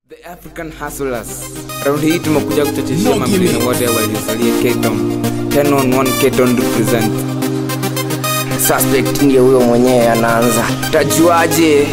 The African Hustlers. Raundi hii tumekuja kuchocheshia mamlini wote waliosalia Keton. 10 on 1 Keton represent. suspect ndiye huyo mwenyewe anaanza tajuaje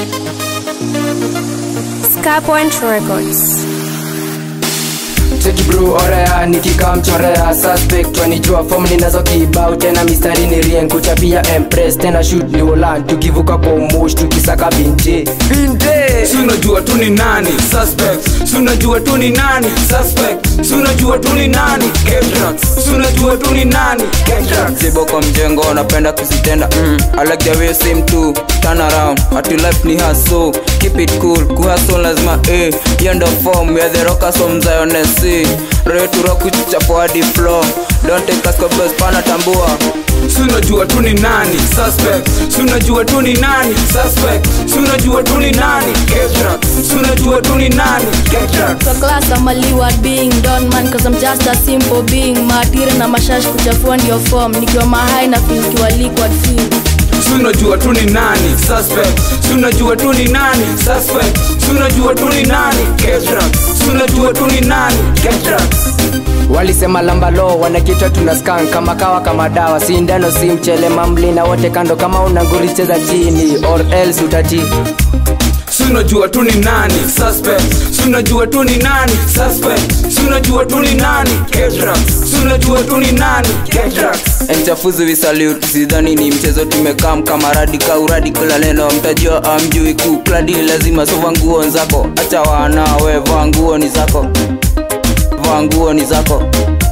Scarpoint Records. cheki bro orea nikikamchorea suspect wanijua fom ninazo kibao tena mistari ni rien kuchapia empress tena shoot ni ulan tukivuka kwa umush tukisaka binti binte Si unajua tu ni nani suspect. Si unajua tu ni nani suspect. Si unajua tu ni nani Ketrax. Si unajua tu ni nani Ketrax. zibo kwa mjengo napenda kuzitenda mm. I like the way you seem to turn around ati life ni hustle keep it cool kuhustle lazima eh hiyo ndo form ya the rockers from Zion SC ready to rock kuchapa hadi floor don't take us kwa best pana tambua Si unajua tu ni nani suspect. Si unajua tu ni nani suspect. Si unajua tu ni nani Ketrax. Si unajua tu ni nani Ketrax. Kwa class I'm a leeward being Don man cause I'm just a simple being Maadiri na mashash kuchafua ndio form Nikiwa mahai na feel nikiwa liquid feel Si unajua tu ni nani suspect. Si unajua tu ni nani suspect. Si unajua tu ni nani Ketrax. Si unajua tu ni nani Ketrax. walisema lambalo wanakitwa tuna skan kama kawa kama dawa si ndano si mchele mamli na wote kando kama una nguri cheza chini or else utati Si unajua tu ni nani suspect. Si unajua tu ni nani suspect. Si unajua tu ni nani Ketrax. Si unajua tu ni nani Ketrax. mchafuzi vi salute sidhani ni mchezo tumekam kama radika uradi kila neno mtajua amjui kukladi lazima sova nguo zako acha wana we vaa nguo ni zako vaa nguo ni zako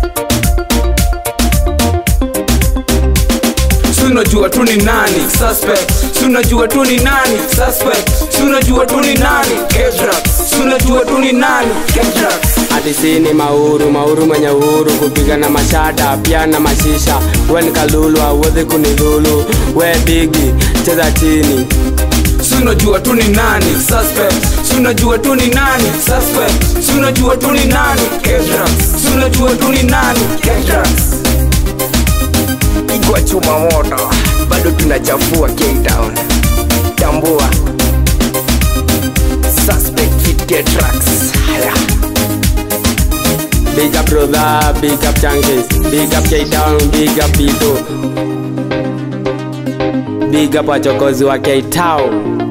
Si unajua tu ni nani suspect. Si unajua tu ni nani suspect. Si unajua tu ni nani Ketrax. Si unajua tu ni nani Ketrax. hati sini mauru mauru mwenye uhuru kupiga na mashada pia na mashisha we ni kalulu awezi kunidhulu we bigi cheza chini Si unajua tu ni nani suspect. Si unajua tu ni nani suspect. Si unajua tu ni nani Ketrax. Si unajua tu ni nani Ketrax. igwa chuma moto bado tunachafua K-Town tambua suspect hit get tracks haya big up brother big up changes big up K-Town big up Bito big up wachokozi wa K-Town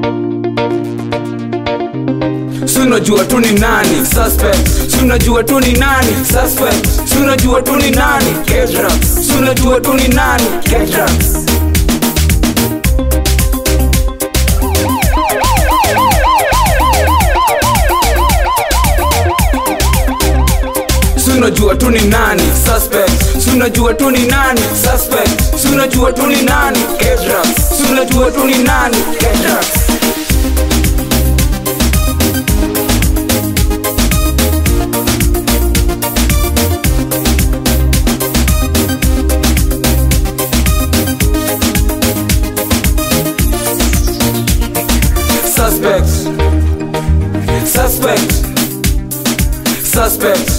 Si unajua tu ni nani suspect. Si unajua tu ni nani suspect. Si unajua tu ni nani Ketrax. Si unajua tu ni nani Ketrax. Si unajua tu ni nani suspect. Si unajua tu ni nani suspect. Si unajua tu ni nani Ketrax. Si unajua tu ni nani Ketrax. Suspect. Suspect. Suspect.